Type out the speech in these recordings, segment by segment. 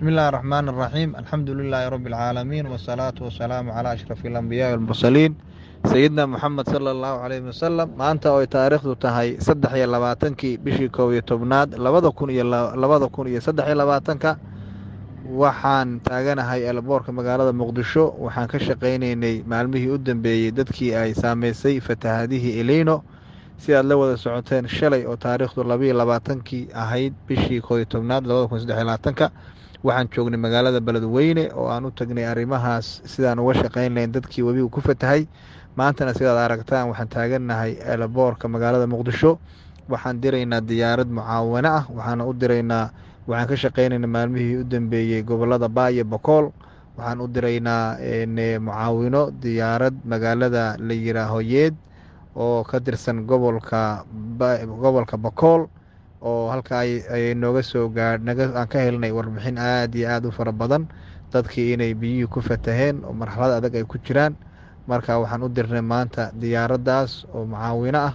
بسم الله الرحمن الرحيم الحمد لله رب العالمين والصلاة والسلام على أشرف الأنبياء والمرسلين سيدنا محمد صلى الله عليه وسلم maanta oo ay taariikhdu tahay saddex iyo labaatankii bishii koob iyo tobnaad labada kun iyo labada kun iyo saddex iyo labaatanka waxaan taaganahay elboorka magaalada muqdisho waxaan ka shaqaynaynay maalmihii u dambeeyey dadkii ay saameysay fatahaadihii elino si aad la wada socoteen shalay oo taariikhdu labayo labaatankii ahayd bishii koob iyo tobnaad labada kun saddex iyo labaatanka waxaan joognay magaalada beledweyne oo aan u tagnay arrimahaas sidaan uga shaqayn lahayn dadkii webigu ku fatahay maantana sidaad aragtaan waxaan taagannahay elboorka magaalada muqdisho waxaan diraynaa diyaarad mucaawano ah waxaana u diraynaa waxaan ka shaqaynaynaa maalmihii u dambeeyey gobolada baayo bokool waxaan u diraynaa mucaawino diyaarad magaalada la yiraaho yeed oo ka tirsan gobolka gobolka bokool oo halka ay nooga soo gaadh aan ka helnay warbixin aada iyo aada u fara badan dadkii inay biyihii ku fataheen oo marxalad adag ay ku jiraan marka waxaan u dirnay maanta diyaaraddaas oo mucaawino ah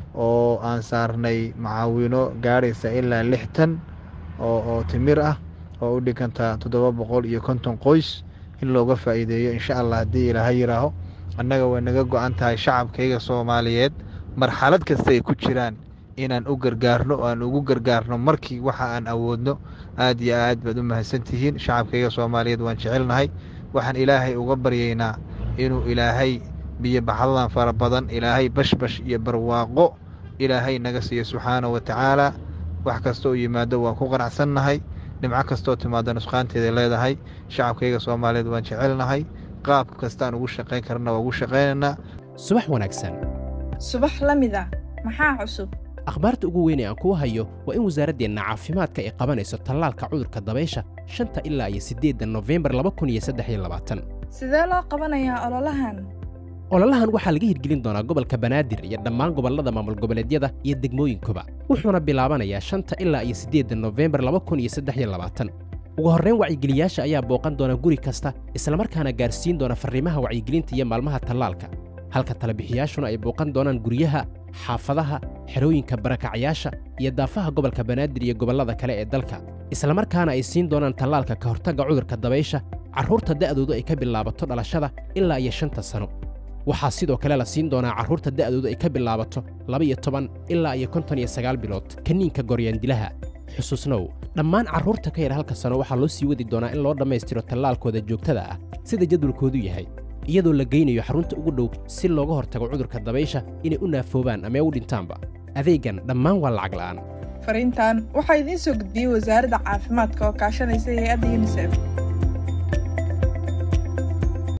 oo aan saarnay mucaawino gaadhaysa ilaa lix tan oo oo timir ah oo u dhiganta toddoba boqol iyo konton qoys in looga faa'iideeyo insha allah haddii ilaaha yiraaho annaga way naga go-an tahay shacabkayga soomaaliyeed marxalad kasta ay ku jiraan inaan u gargaarno oo aan ugu gargaarno markii waxa aan awoodno aada iyo aad baad u mahadsantihiin shacabkayga soomaaliyeed waan jecelnahay waxaan ilaahay uga baryaynaa inuu ilaahay biyo baxdadan fara badan ilaahay bashbash iyo barwaaqo ilaahay naga siiyo subxaana wa tacaala wax kasta oo yimaado waan ku qanacsannahay dhimco kastaoo timaado nusqaanteeda leedahay shacabkayga soomaaliyeed waan jecelnahay qaab kastaan ugu shaqayn karna waa ugu shaqaynaynaa subax wanaagsan subax la mid ah maxaa cusub akhbaarta ugu weyn ee aan kuu hayo waa in wasaaraddeenna caafimaadka ay qabanayso tallaalka cudurka dabaysha shanta ilaa iyo siddeedda nofembar laba kun iyo saddex iyo labaatan sidee loo qabanayaa ololahan ololahan waxaa laga hirgelin doonaa gobolka banaadir iyo dhammaan gobollada maamul goboleedyada iyo degmooyinkuba wuxuuna bilaabanayaa shanta ilaa iyo siddeedda nofembar laba kun iyo saddex iyo labaatan ugu horrayn wacyigeliyaasha ayaa booqan doona guri kasta islamarkaana gaarsiin doona farriimaha wacyigelinta iyo maalmaha tallaalka halka talabixiyaashuna ay booqan doonaan guryaha xaafadaha xerooyinka barakacyaasha iyo daafaha gobolka banaadir iyo gobollada kale ee dalka islamarkaana ay siin doonaan tallaalka ka hortagga cudurka dabaysha carruurta da'doodu ay ka bilaabato dhalashada ilaa iyo shanta sano waxaa sidoo kale la siin doonaa carruurta da'doodu ay ka bilaabato laba-iyo toban ilaa iyo konton iyo sagaal bilood kaniinka goryaandilaha xusuusnow dhammaan carruurta ka yar halka sano waxaa loo sii wadi doonaa in loo dhammaystiro tallaalkooda joogtada ah sida jadwalkoodu yahay iyadoo la geynayo xarunta ugu dhow si looga hortago cudurka dabaysha inay u naafoobaan ama u dhintaanba adeegan dhammaan waa lacag la'aan fariintan waxaa idiin soo gudbiyey wasaaradda caafimaadka oo kaashanaysa hay-adda yunisef